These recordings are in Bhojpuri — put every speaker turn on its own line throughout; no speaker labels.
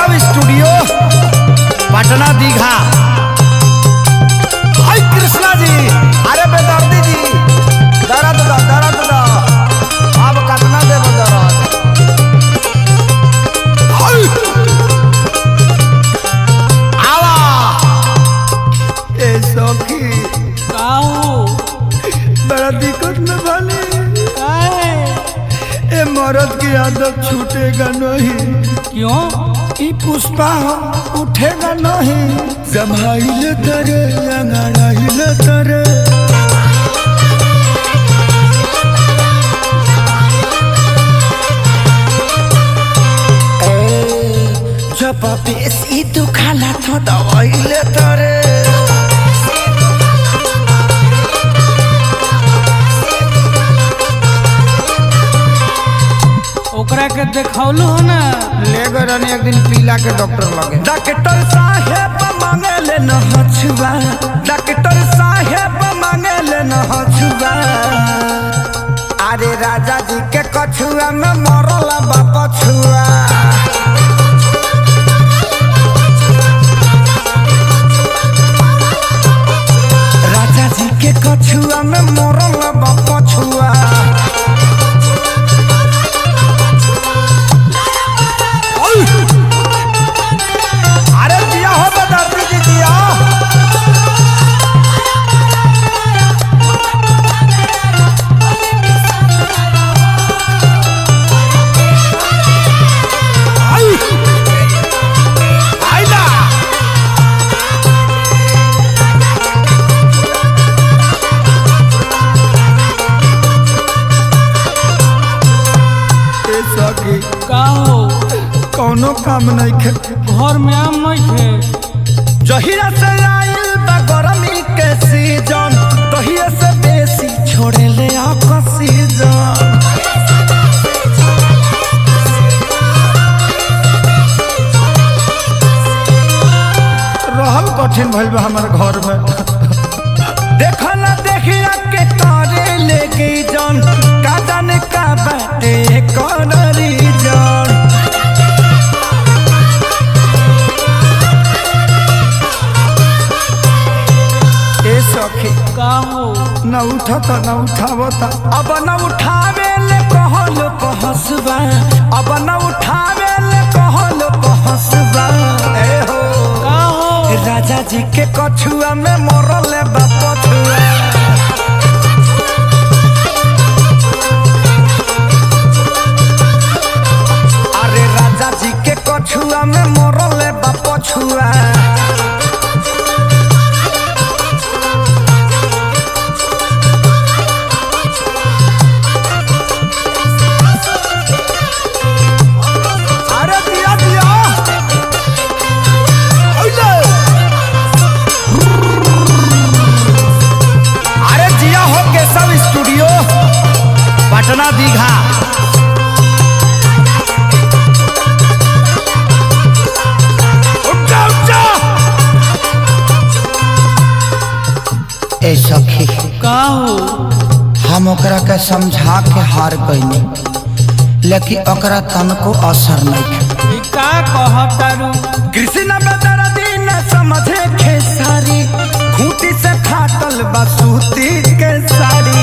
केशव स्टूडियो पटना दीघा हाय कृष्णा जी अरे बेदर्दी जी दर्द दा दर्द दा अब कतना देब दर्द हाय आवा ए सखी
काऊ
बड़ा दिक्कत में बने
काहे
ए मर्द की आदत छूटेगा नहीं
क्यों
ई पुष्पा हो उठेगा नहीं जमाइले तरे अंगड़ाइले तरे जब बेसी दुखाला तो दवाइले तरे
ओकरा के देखौलू हो ना
ले गए रहनी एक दिन पीला के डॉक्टर लगे डॉक्टर साहेब मांगे ले न हछुआ डॉक्टर साहेब मांगे ले न हछुआ अरे राजा जी के कछुआ में मरल बाप छुआ राजा जी के कछुआ में मरल बाप छुआ अरे दिया हो बदाती जी दिया आई आइला ए सखी
का हो
कौनो काम नहीं खे
घर में आम नहीं थे
जहिया से आइल बा गरमी के सीजन तहिया से बेसी छोड़े ले ऑक्सीजन रहल कठिन भइल बा हमर घर में देखल देखिया के करे लेके जन का जाने का बाटे कौन रीजन ए सखी
का हो
न उठता न उठावता अब न उठावे ले कहल पहसबा अब न उठावे ले कहल पहसबा ए हो
का हो
राजा जी के कछुआ में मरल बाप छुआ अरे राजा जी के कछुआ में मरल बाप छुआ अरे दिया दिया ओले अरे जिया हो केशव स्टूडियो पटना दीघा उठा उठा ए सखी
का हो
हम ओकरा के समझा के हार गईनी लेकिन ओकरा तनको असर नहीं
ई का कहतारू
कृष्ण बदरदी न समझे खेसारी खूंटी से फाटल बसूती के साड़ी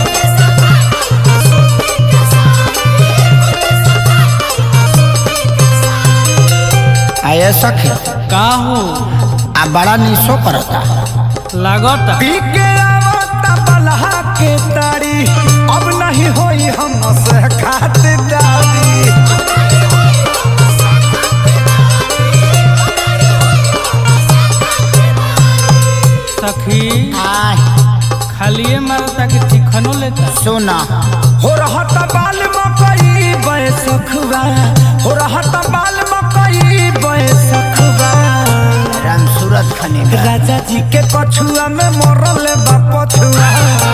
आये सखी
का हो
आ बड़ा निशो करता
लागता
पी के आवता बलहा के तारी अब नहीं होई हम से खातिरदारी
सखी
आय
खालिए मारता कि चिकनो लेता
सोना हो रहत बाल मकई बैसखवा हो रहत बाल मकई बैसखवा राम सूरत खने राजा जी के कछुआ में मरल बा पछुआ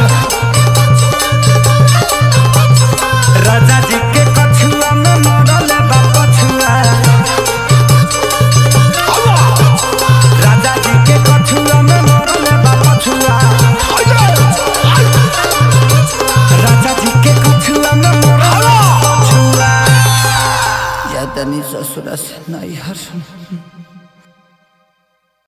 राजा जी के कछुआ में मरल बा पछुआ राजा जी के कछुआ में मरल बा पछुआ राजा जी के कछुआ में मरल बा पछुआ तनी ससुरा से नहीं हर